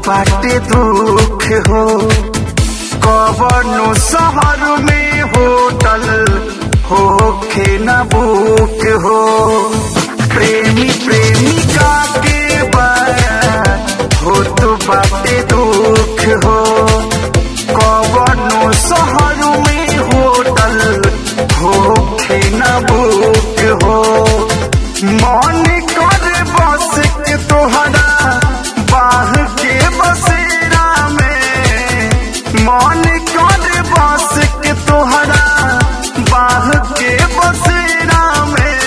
बाटे दुख हो कवनो शहर में होटल होखे न बुक हो प्रेमी प्रेमिका के बात हो तो बाटे दुख हो कवनो शहर में होटल होखे न बुक हो मन कर बस के तोहरा बाह के बसेरा में मन कर बस के तोहरा बाह के बसेरा में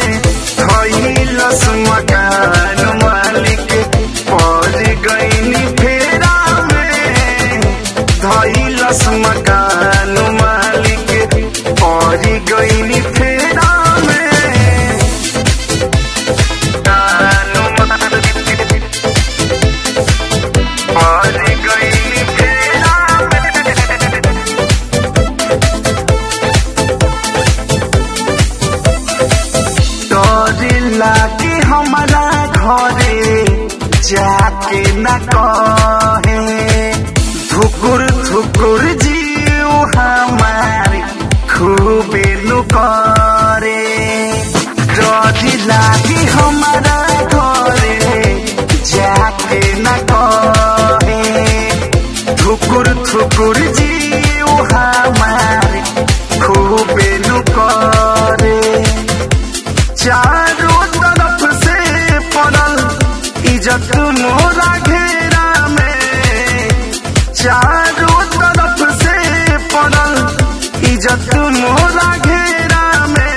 थैलस मकान मालिक पड़ गईनी फेरा में धैलस मकान मालिक पड़ गईनी फेरा में कानू मालिक पड़ गईनी फेरा में डर लागे हमारा घरे जाके न कहे धुकुर धुकुर जीव हमार खूबे नु करे डर लागे हमारा घरे जाके न कहे धुकुर धुकुर जीव हमार खूबे नु करे चारों तरफ से पड़ल इज्जत मोरा घेरा में चारों तरफ से पड़ल इज्जत मोरा घेरा में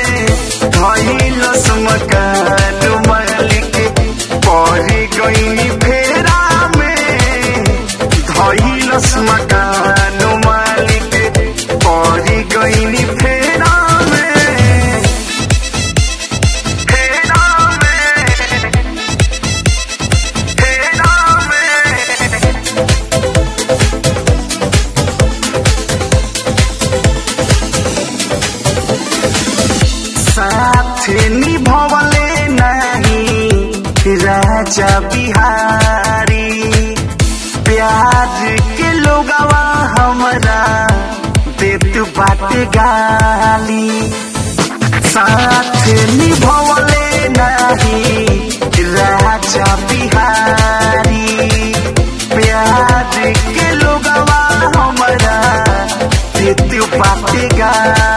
धैलस मकान मालिक पढ़ी गईनी फेरा में धैलस मकान मालिक पढ़ी गईनी फेरा में फेरा में फेरा में साथ निभवले नहीं राजा बिहारी प्यार के लोगवा हमरा देत बाटे गाली साथ निभवले नहीं राजा बिहारी प्यार के लोगवा हमरा देत बाटे गाली